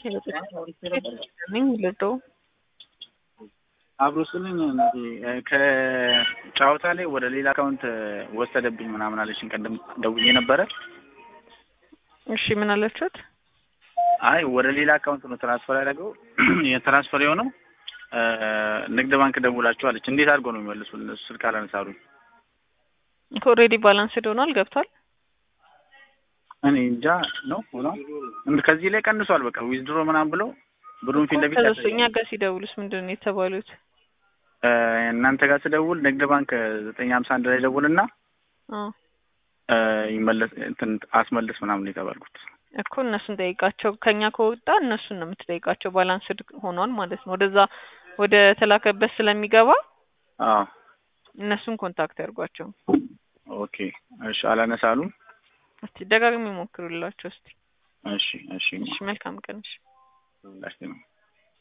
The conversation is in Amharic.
ልዶ አብሮ ስልኝ ከጨዋታ ላይ ወደ ሌላ አካውንት ወሰደብኝ ምናምን አለችኝ። ቀደም ደውዬ ነበረ። እሺ ምን አለችሁት? አይ ወደ ሌላ አካውንት ነው ትራንስፈር ያደረገው የትራንስፈር የሆነው ንግድ ባንክ ደውላችሁ አለች። እንዴት አድርጎ ነው የሚመልሱልን? እሱ ስልክ አላነሳሉኝ። ኦልሬዲ ባላንስድ ሆኗል ገብቷል። እኔ እንጃ ነው ሆኖ ከዚህ ላይ ቀንሷል። በቃ ዊዝድሮ ምናምን ብለው ብሩን ፊት ለፊት ከዛ እኛ ጋር ሲደውሉስ ምንድን ነው የተባሉት? እናንተ ጋር ስደውል ንግድ ባንክ ዘጠኝ ሀምሳ አንድ ላይ ደውልና ይመለስ እንትን አስመልስ ምናምን የተባልኩት እኮ እነሱን ጠይቃቸው። ከኛ ከወጣ እነሱን ነው የምትጠይቃቸው። ባላንስድ ሆኗል ማለት ነው። ወደዛ ወደ ተላከበት ስለሚገባ አዎ እነሱን ኮንታክት ያድርጓቸው። ኦኬ እሺ። አላነሳሉም። እስቲ ደጋግሚ ሞክሩላቸው እስቲ። እሺ እሺ እሺ መልካም ቀን። እሺ ሁላችንም